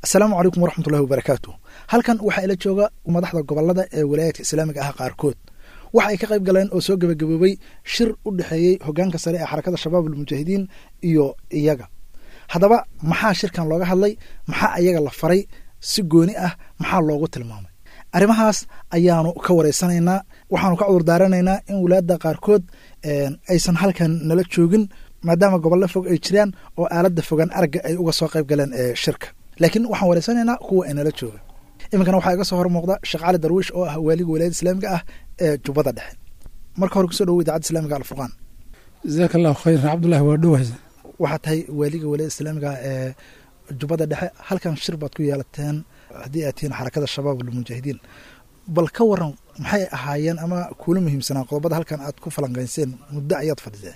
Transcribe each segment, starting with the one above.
asalaamu calaykum waraxmatullahi wabarakaatu halkan waxaa ila jooga madaxda gobolada ee walaayaadka islaamiga ah qaarkood waxa ay ka qayb galeen oo soo gebagaboobay shir u dhexeeyey hogaanka sare ee xarakada shabaab almujaahidiin iyo iyaga haddaba maxaa shirkan looga hadlay maxaa iyaga la faray si gooni ah maxaa loogu tilmaamay arrimahaas ayaanu ka wareysanaynaa waxaanu ka cudur daaranaynaa in walaadda qaarkood aysan halkan nala joogin maadaama gobollo fog ay jiraan oo aaladda fogaan aragga ay uga soo qayb galeen shirka laakiin waxaan wareysanaynaa kuwa ay nala jooga iminkana waxaa iga soo hor muuqda sheekh cali darwiish oo ah waaliga walaayada islaamiga ah ee jubbada dhexe marka hore kusoo dhawo idaacadda islamiga alfurqaan jazaaka allahu khayran cabdullahi waa dhowaysa waxaa tahay waaliga walaayada islaamiga ah ee jubbada dhexe halkan shir baad ku yeelateen haddii aad tihiin xarakada shabaab almujaahidiin bal ka waran maxay ahaayeen ama kuula muhiimsanaa qodobada halkan aad ku falanqayseen muddo ayaad fadhiseen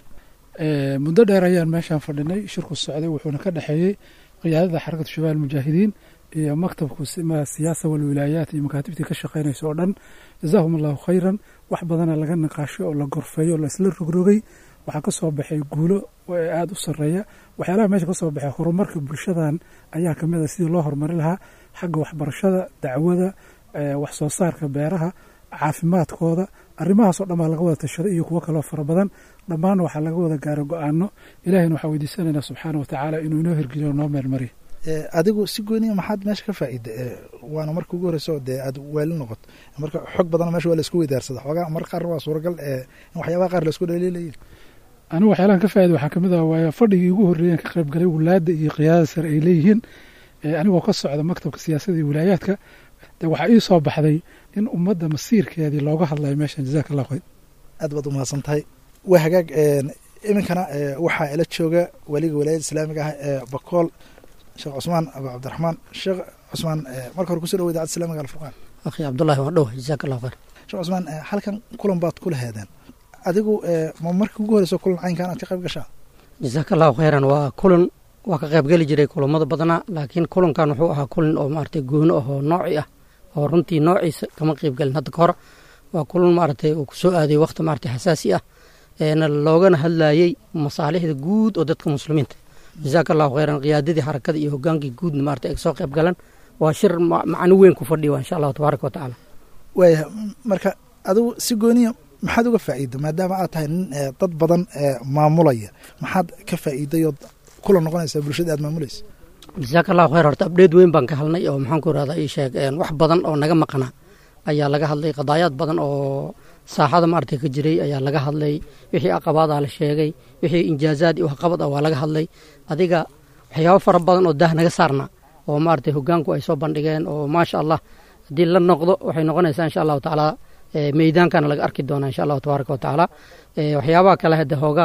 muddo dheer ayaan meeshaan fadhinay shirku socday wuxuuna ka dhexeeyey qiyaadada xarakatu shabaab almujaahidiin iyo maktabku siyaasa walwilaayaat iyo makaatibtii ka shaqeynaysa oo dhan jazaahum allahu khayran wax badana laga niqaashay oo la gorfeeyo oo laisla rogrogay waxaa ka soo baxay guulo aada u sarreeya waxyaalaha meesha ka soo baxay horumarka bulshadan ayaa kamid a sidii loo horumari lahaa xagga waxbarashada dacwada wax soo saarka beeraha caafimaadkooda arrimahaasoo dhan baa laga wada tashaday iyo kuwo kaloo fara badan dhammaanna waxaa laga wada gaara go-aano ilahayna waxaa weydiisanaynaa subxaana wa tacaala inuu inoo hirgeliyo noo meelmariyo adigu si gooniya maxaad meesha ka faa'iida waana marka ugu horeyso dee aad waali noqoto marka xog badan meesha waa laisku weydaarsada xoogaa mar qaar waa suuragal in waxyaabaha qaar laisku dhaliilayin anigu waxyaalahan ka faa'ida waxaa kamid ah waaya fadhigii ugu horreeyan ka qayb galay wulaadda iyo qiyaadada sare ay leeyihiin anigoo ka socda maktabka siyaasadda iyo wilaayaadka de waxaa ii soo baxday in ummadda masiirkeedii looga hadlayo meeshan jazaka allah khayr aad baad umahadsan tahay waa hagaag iminkana waxaa ila jooga waliga walaayada islaamiga ah ee bakool sheekh cusmaan abu cabdiraxmaan sheekh cusmaan marka hore kusoo dhawo idacadda islamiga alfurqaan akhi cabdullahi waa dhow jazaaka allah khayr sheekh cusmaan halkan kulan baad kula heedeen adigu ma markii ugu horeyso kulan caynkan aad ka qayb gashaa jazaaka allahu khayran waa kulan waa ka qayb geli jiray kulamada badnaa laakiin kulankan wuxuu ahaa kulan oo maaragtay goono ah oo nooci ah oo runtii noociisa kama qayb gelin hadda ka hor waa kulan maaragtay uu kusoo aaday wakhti maaragtay xasaasi ah eena loogana hadlayey masaalixda guud oo dadka muslimiinta jazaaka allahu khayran qiyaadadii xarakada iyo hogaankii guudna maaragtay ay soo qayb galan waa shir macno weyn ku fadhiya insha allahu tabaaraka wa tacaala waaya marka adigu si gooniya maxaad uga faa'iida maadaama aad tahay nin dad badan maamulaya maxaad ka faa'iiday ood kula noqonaysaa bulshada aad maamulaysa jazaaka allahu khayr horta abdheed weyn baan ka hadlnay oo maxaan ku irahdaa ii sheeg wax badan oo naga maqnaa ayaa laga hadlay qadaayaad badan oo saaxada maaragtay ka jiray ayaa laga hadlay wixii aqabaadaa la sheegay wixii injaazaad iyo waxqabad ah waa laga hadlay adiga waxyaabo fara badan oo daah naga saarna oo maaragtay hogaanku ay soo bandhigeen oo maasha allah haddii la noqdo waxay noqonaysaa insha allahu tacaala meydaankana laga arki doonaa insha allahu tabaaraka wa tacaala waxyaabaha kale hadde hoogaa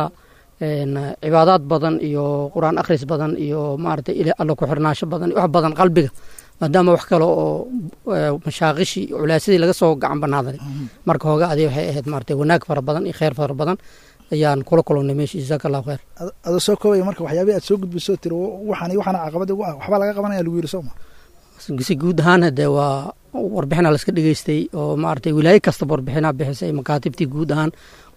cibaadaad badan iyo qur-aan akhris badan iyo maaragtay alla ku xirnaasho badan wax badan qalbiga maadaama wax kale oo mashaaqishi culaasadii laga soo gacan banaaday marka hooga adi waxay ahayd maaragtay wanaag fara badan iyo kheyr fara badan ayaan kula kulannay meesha jazaaka allahu khayr adoo soo koobaya marka waxyaabihi aad soo gudbiso tiri waxaan iyo waxaana caqabada ugu ah waxbaa laga qabanaya lagu yiri sooma si guud ahaan hadee waa warbixina laska dhegeystay oo maaragtay wilaayo kastaba warbixinaa bixisay makaatibtii guud ahaan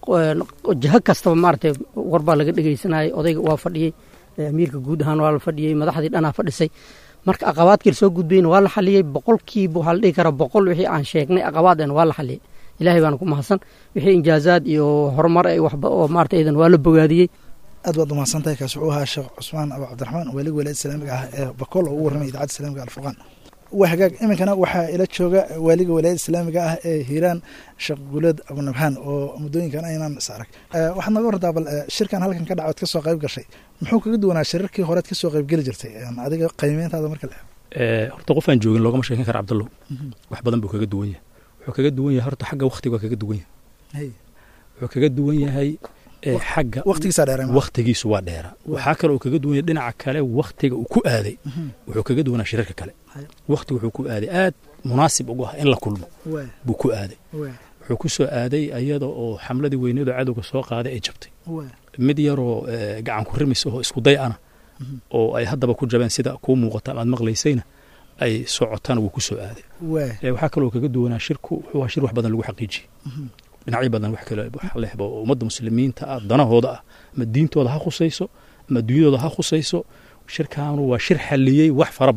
jaho kastaba maaragtay warbaa laga dhegeysanayay odayga waa fadhiyey amiirka guud ahaan waa la fadhiyey madaxdii dhanaa fadhisay marka aqabaadkii lasoo gudbayna waa la xaliyey boqolkiiba waxaa la dhihi karaa boqol wixii aan sheegnay aqabaadena waa la xaliyey ilahay baana ku mahadsan wixii injaazaad iyo horumar ay waxba oo maarata idan waa la bogaadiyey aad baad umahadsan tahay kaasi wuxuu ahaa sheekh cusmaan abu cabdiraxmaan waaliga walaayada islaamiga ah ee bakool oo ugu warramay idaacadda islamiga alfurqaan waa hagaag iminkana waxaa ila jooga waaliga walaayada islaamiga ah ee hiiraan sheekh guuleed abunabhaan oo muddooyinkan aynaan is arag waxaad naga wartaa bal shirkan halkan ka dhacood ka soo qayb gashay muxuu kaga duwanaa shirarkii horead ka soo qayb geli jirtay adiga qiimeyntaada marka la horta qof aan joogin loogama sheekan kara cabdallow wax badan buu kaga duwan yahay wuxuu kaga duwan yahay horta xagga waktiga waa kaga duwan yahay wuxuu kaga duwan yahay xagga waqtigiisa dheera waqtigiisu waa dheera waxaa kale uu kaga duwan yahay dhinaca kale waktiga uu ku aaday wuxuu kaga duwanaa shirarka kale wakti wuxuu ku aaday aad munaasib ugu ah in la kulmo buu ku aaday wuxuu ku soo aaday ayada oo xamladii weyneedo cadowga soo qaaday ay jabtay mid yaroo gacan ku rimis oo isku day ana oo ay haddaba ku jabeen sida kuu muuqata amaad maqlaysayna ay socotaan wuu ku soo aaday waxaa kaloo kaga duwanaa shirku wuxuu ahaa shir wax badan lagu xaqiijiyey dhinacyo badan wax kale wax lehba oo ummadda muslimiinta ah danahooda ah ama diintooda ha khusayso ama adduunyadooda ha khusayso shirkaanu waa shir xalliyey wax fara badan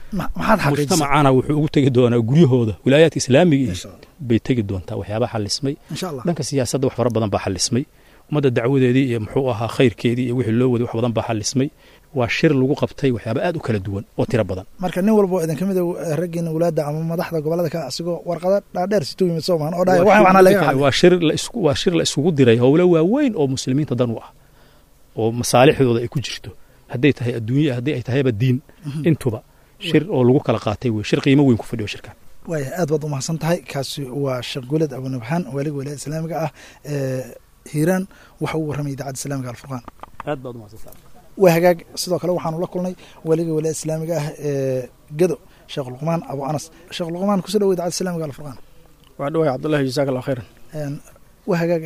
maxaad xaqiijisay mujtamacana wuxuu ugu tegi doonaa guryahooda wilaayaadka islaamiga iyo bay tegi doontaa waxyaabaha xalismay insha allah dhanka siyaasadda wax fara badan baa xalismay ummadda dacwadeedii iyo muxuu ahaa khayrkeedii iyo wixii loo waday wax badan baa xalismay waa shir lagu qabtay waxyaaba aad u kala duwan oo tiro badan marka nin walbo idin ka mid a raggiina walaada ama madaxda gobolada ka asigoo warqada dhaadheer situ yimid soo mahan oo dhahay waxaan waxna laga xalay waa shir la isku waa shir la isugu diray howlo waaweyn oo muslimiinta dan u ah oo masaalixdooda ay ku jirto hadday tahay adduunya haddii ay tahayba diin intuba shir oo lagu kala qaatay wey shir qiimo weyn ku fadhiyo shirkan waaya aad baad umahadsan tahay kaasi waa sheekh guuled abunabxaan waaliga wilaayada islaamiga ah ee hiiraan waxa uu warramay idaacadda islamiga alfurqaan aad baad umahadsantahay waa hagaag sidoo kale waxaanu la kulnay waaliga wilaayada islaamiga ah ee gedo sheekh luqmaan abu anas sheekh luqmaan kusoo dhawo idaacadda islamiga alfurqaan waa dhawahay cabdullahi jazaak allah khayran waa hagaag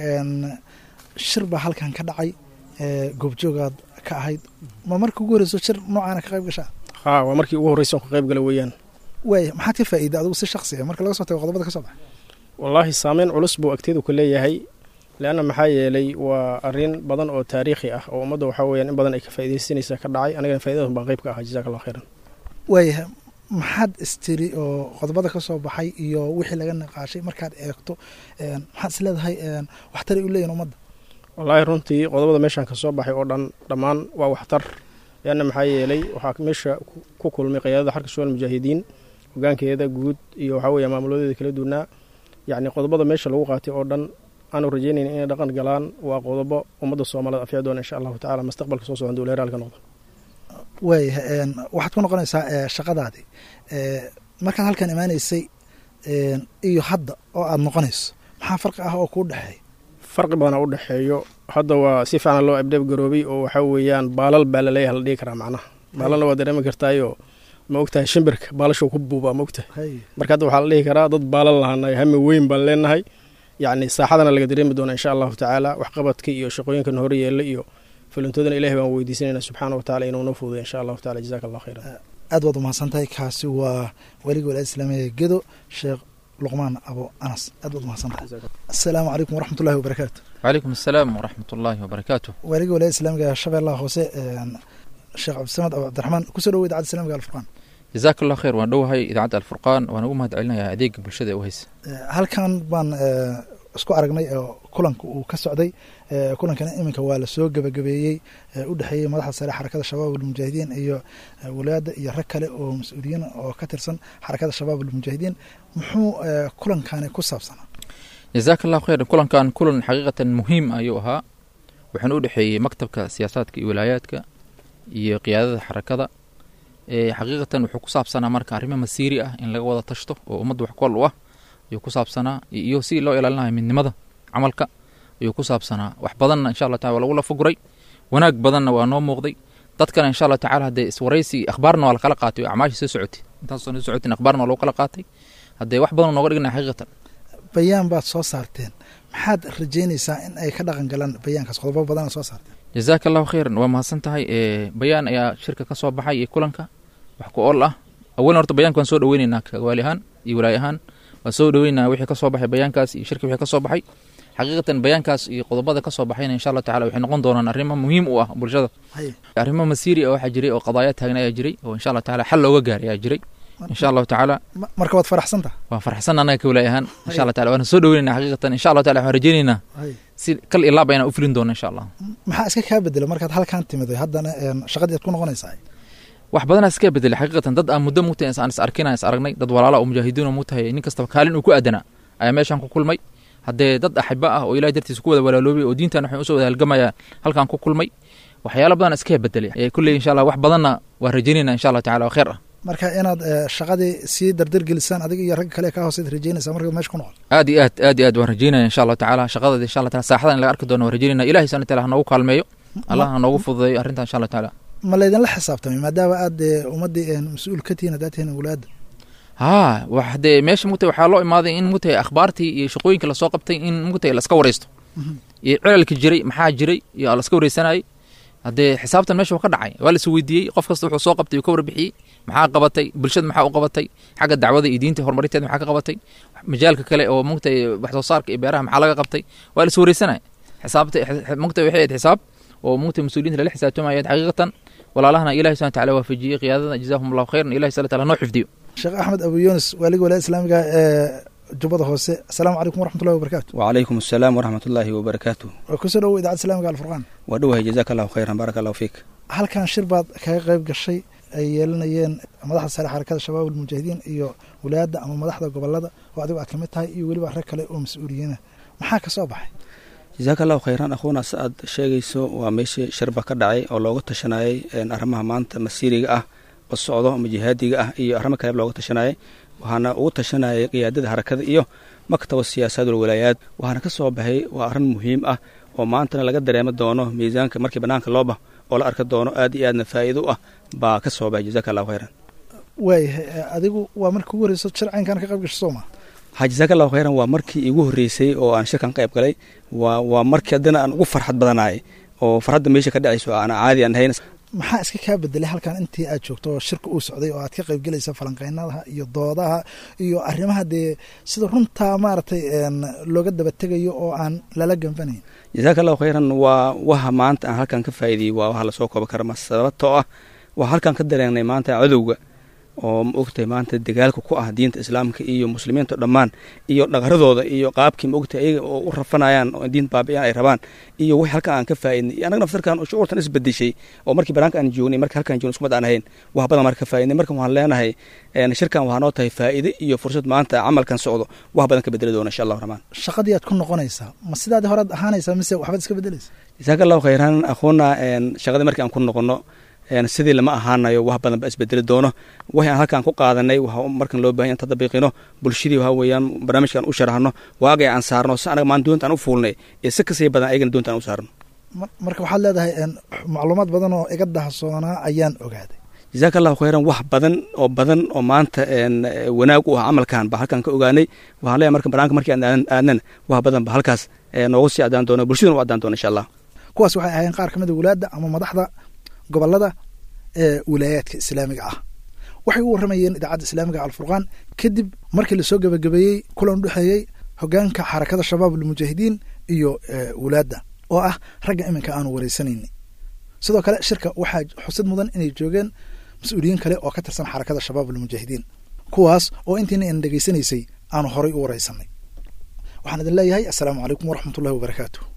shir baa halkan ka dhacay goobjoogaad ka ahayd ma marka ugu horeyso shir noocaana ka qayb gashaa haa waa markii ugu horreysa on ka qayb gala weeyaan waaya maxaad ka faa'iida adigu si shaksi ah marka laga soo tago qodobada ka soo baxay wallaahi saameyn culus buu agteedu ku leeyahay leanna maxaa yeelay waa arrin badan oo taariikhi ah oo ummadda waxaa weyaan in badan ay ka faaidaysanaysa ka dhacay anigana faidadaas baan qayb ka ahaa jazak allah khayran waaya maxaad istiri oo qodobada ka soo baxay iyo wixii laga niqaashay markaad eegto maxaad is leedahay waxtaray u leeyihin ummadda wallaahi runtii qodobada meeshaan ka soo baxay oo dhan dhammaan waa waxtar leanna maxaa yeelay waxaa meesha ku kulmay qiyaadada xarka shuwal mujaahidiin hogaankeeda guud iyo waxaa weeye maamuladeeda kala duwanaa yacni qodobada meesha lagu qaatay oo dhan aanu rajaynayn inay dhaqan galaan waa qodobo ummadda soomaalida afyaa doona insha allahu tacala mustaqbalka soo socon dowla heraalka noqdo waaya waxaad ku noqonaysaa shaqadaadii markaad halkan imaanaysay iyo hadda oo aada noqonayso maxaa farqi ah oo kuu dhexeeya farqi badana u dhexeeyo hadda waa si fiican loo abdheeb garoobay oo waxaa weeyaan baalal baa laleeyaha la dhihi karaa macnaha baalalna waa dareemi kartaayoo ma ogtahay shimbirka baalashuu ku buubaa ma ogtahay marka hadda waxaa la dhihi karaa dad baalal lahanay hami weyn baan leenahay yacni saaxadana laga dareemi doona insha allahu tacaala waxqabadka iyo shaqooyinkan hore yeela iyo fulintoodana ilahi baan weydiisanayna subxaana watacala inuu noo fududay insha allahu tacala jazaka allah khayran aad baad umahadsan tahay kaasi waa weliga walaada islaamiga gedo sheekh luqmaan abo anas aad baad umahadsan tahay assalaamu calaykum waraxmat ullahi wabarakaatu وعليكم السلام ورحمة الله وبركاته weliga walaada islaamiga shabeellaha hoose sheekh cabdisamad abu cabdiraxmaan kusoo dhawo idaacadda islamiga alfurqaan جزاك الله خير waan dhowahay idaacadda alfurqaan waan ugu mahad celinayaa adeega bulshada ee u haysa halkan baan isku aragnay oo kulanka uu ka socday kulankana iminka waa lasoo gebagabeeyey u dhexeeyey madaxda sare xarakada shabaab almujaahidiin iyo walaada iyo rag kale oo mas-uuliyiin oo ka tirsan xarakada shabaab almujaahidiin muxuu kulankani ku saabsanaa جزاك الله خير kulankan kulan xaqiiqatan muhiim ayuu ahaa waxaana u dhexeeyey maktabka siyaasaadka iyo wilaayaadka iyo qiyaadada xarakada xaqiiqatan wuxuu ku saabsanaa marka arrimo masiiri ah in laga wada tashto oo ummadda wax kol u ah ayuu ku saabsanaa iyo si loo ilaalinayo midnimada camalka ayuu ku saabsanaa wax badanna insha allah tacala waa lagu lafaguray wanaag badanna waa noo muuqday dadkana insha allah tacala haddee iswaraysi akhbaarna waa lakala qaatay oo acmaashii soo socotay intaasoo soo socotin akhbaarna waa lagu kala qaatay haddee wax badan nooga dhignaa xaqiiqatan bayaan baad soo saarteen maxaad rajeynaysaa in ay ka dhaqan galaan bayaankaas qodobo badana soo saarteen jazaaka allahu khayran waa mahadsan tahay bayaan ayaa shirka ka soo baxay iyo kulanka wax ku ool ah awalan horta bayanka waan soo dhaweyneynaa kagawaali ahaan iyo walaay ahaan waan soo dhaweyneynaa wixii ka soo baxay bayaankaas iyo shirka wixii ka soo baxay xaqiiqatan bayaankaas iyo qodobada ka soo baxayna insha allah tacala waxay noqon doonaan arrimo muhiim u ah bulshada arrimo masiiri ah waxaa jiray oo qadaaya taagna ayaa jiray oo insha allah tacala xal looga gaaray ayaa jiray insha allahu tacaala marka waad faraxsan taha waan farxsan annaga ka walaay ahaan insha allah tacala waana soo dhaweyneynaa xaqiiqatan insha allah tacala waxaan rajeyneynaa si kal ilaaba inaan u fulin doono insha allah maxaa iska kaa bedela markaad halkan timiday haddana shaqadii aad ku noqonaysaa wax badanaa iska bedelay xaqiiqatan dad aan muddo mugtahay aan is arkina is aragnay dad walaala oo mujaahidiin oo mugtahay nin kastaba kaalin uu ku aadanaa ayaa meeshaan ku kulmay haddee dad axiba ah oo ilahay dartiisa ku wada walaaloobay oo diintan waxay usoo wada halgamaya halkan ku kulmay waxyaalo badan iska bedelay kulley insha allah wax badanna waa rajaynayna insha allah tacala waa khayr ah marka inaad shaqadii sii dardargelisaan adiga iyo ragga kale ka hooseed rajeynaysaa markaad meesha ku noqon aad iyo aad aad iyo aad waan rajeynaya insha allahu tacaala shaqadeeda insha allah taala saaxada in laga arki doono waan rajeynayna ilahay subhana taala ha noogu kaalmeeyo allah ha noogu fududeeyo arrintan insha allah tacaala ma laydinla xisaabtamay maadaama aad ummaddii mas-uul ka tihiin haddaad tihiin walaada haa wax dee meesha mugtay waxaa loo imaaday in mugtay akhbaartii iyo shaqooyinka lasoo qabtay in mugtay laska waraysto iyo cilalka jiray maxaa jiray iyo laska wareysanayay haddee xisaabtan meesha waa ka dhacay waa las weydiiyey qof kasta wuxuu soo qabtay uu ka warbixiyey maxaa qabatay bulshada maxaa u qabatay xagga dacwada iyo diinta horumarinteeda maxaa ka qabatay majaalka kale oo mugtay wax soo saarka iyo beeraha maxaa laga qabtay waa las wareysanaya xisaabta mugtay waxay ahayd xisaab oo mugtay mas-uuliyiinta lala xisaabtamayayd xaqiiqatan walaalahana ilahi subana tacala waafajiyey qiyaadada jazaahum allahu khayran ilahi subana tacala noo xifdiyo sheekh axmed abu yunis waaliga walaayada islaamiga ee jubbada hoose asalaamu calaykum waraxmatullahi wabarakatu wacalaykum asalaam waraxmatullaahi wabarakaatu waa kusoo dhawow idaacadda islamiga alfurqaan waa dhowahay jazaaka allahu khayran baaraka allahu fiik halkan shir baad kaga qayb gashay ay yeelanayeen madaxda sare xarakada shabaab almujaahidiin iyo walaayadda ama madaxda gobolada oo adigu aad ka mid tahay iyo weliba rag kale oo mas-uuliyiina maxaa ka soo baxay jazaaka allahu khayran akhuuna si aad sheegayso waa meeshii shirba ka dhacay oo looga tashanayay arrimaha maanta masiiriga ah oo socdo ama jihaadiga ah iyo arrimo kaleba looga tashanayay waxaana ugu tashanayay qiyaadada harakada iyo maktaba siyaasadul walaayaad waxaana ka soo baxay waa arrin muhiim ah oo maantana laga dareemo doono miisaanka markii bannaanka loo bah oo la arki doono aad iyo aadna faa'iido u ah baa ka soo baxay jazaaka allahu khayran waayahay adigu waa markii ugu horreyso sharcinkan ka qayb gasho soo maa ha jazaaka allahu khayran waa markii igu horreysay oo aan shirkan qayb galay waa waa markii haddana aan ugu farxad badanaayay oo farxadda meesha ka dhacayso aan caadi aan hayn maxaa iska kaa bedelay halkan intii aad joogto oo shirka uu socday oo aad ka qayb gelaysa falanqeynadaha iyo doodaha iyo arrimaha dee sida runtaa maaragtay looga daba tegayo oo aan lala ganfanayn jazaaka allahu khayran waa waha maanta aan halkan ka faa'iidiyey waa waxa lasoo kooba kara ma sababtoo ah waa halkan ka dareenay maanta cadowga oo ma ogtahay maanta dagaalka ku ah diinta islaamka iyo muslimiinta dhammaan iyo dhaqaradooda iyo qaabkii ma ogtahay ayaga oo u rafanayaan oo diin baabi'iyaan ay rabaan iyo wix halkan aan ka faa'iidnay iyo annaga naftarkan shucuurtan isbedeshay oo markii banaanka aan joognay markii halkan joogno iskumad aan ahayn wax badan marka ka faa'iidnay markan waxaan leenahay shirkan waxaa noo tahay faa'iide iyo fursad maanta camalkan socdo wax badan ka bedeli doona insha allahu raxmaan shaqadii aad ku noqonaysaa ma sidaadii horead ahaanaysaa mise waxbaad iska bedelaysa jasaaka allahu khayran akhuuna shaqadii markii aan ku noqono sidii lama ahaanayo wax badan ba isbedeli doono waxay aan halkaan ku qaadanay waxa markan loo bahan inta dabiiqino bulshadii waxa weeyaan barnaamijkan u sharahno waagay aan saarno si anaga maan doonta aan u fuulnay ee si kasii badan ayagana doonta aan u saarno marka waxaad leedahay macluumaad badan oo iga dahsoonaa ayaan ogaaday jazaaka allahu khayran wax badan oo badan oo maanta wanaag u ah camalkan ba halkaan ka ogaanay waxaan leeyahay marka banaanka markii aan aadnana wax badan ba halkaas noogu sii adaan doono bulshaduna u adaan doono insha allah kuwaas waxay ahaayeen qaar ka mid a walaadda ama madaxda gobolada ee wilaayaadka islaamiga ah waxay u warramayeen idaacadda islaamiga alfurqaan kadib markii lasoo gebagabeeyey kulan udhexeeyey hogaanka xarakada shabaab almujaahidiin iyo wulaadda oo ah ragga iminka aanu wareysanayni sidoo kale shirka waxaa xusid mudan inay joogeen mas-uuliyiin kale oo ka tirsan xarakada shabaab almujaahidiin kuwaas oo intiina aan dhegaysanaysay aanu horay u wareysanay waxaan idin leeyahay assalaamu calaykum waraxmatullahi wabarakaatu